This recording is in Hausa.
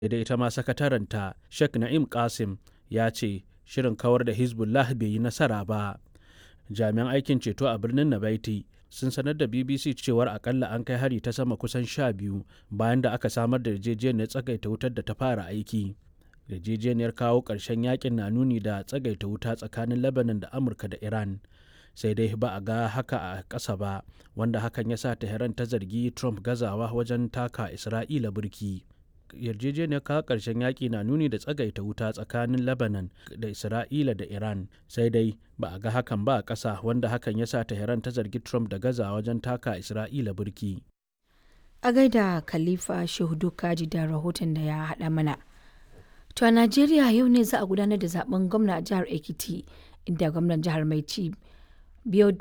da ita ma sakataranta Sheikh Na'im Qasim ya ce shirin kawar da Hezbollah bai yi nasara ba. Jami'an aikin ceto a birnin Nabaiti sun sanar da BBC cewar akalla an kai hari ta sama kusan sha biyu bayan da aka samar da yarjejeniyar tsagaita wutar da ta fara aiki. Yarjejeniyar kawo ƙarshen yakin na nuni da tsagaita wuta tsakanin Lebanon da Amurka da Iran. Sai dai ba a ga haka a ƙasa ba, wanda hakan ya sa Tehran ta zargi Trump gazawa wajen taka Isra'ila burki. yarjejeniyar kawo ƙarshen yaƙi na nuni da tsagaita wuta tsakanin lebanon da isra'ila da iran sai dai ba a ga hakan ba a ƙasa wanda hakan ya sa tehran ta zargi trump da gaza wajen taka isra'ila burki a gaida khalifa shehudu kaji da rahoton da ya haɗa mana to a najeriya yau ne za a gudanar da zaben gwamna a jihar ekiti inda gwamnan jihar mai ci biyo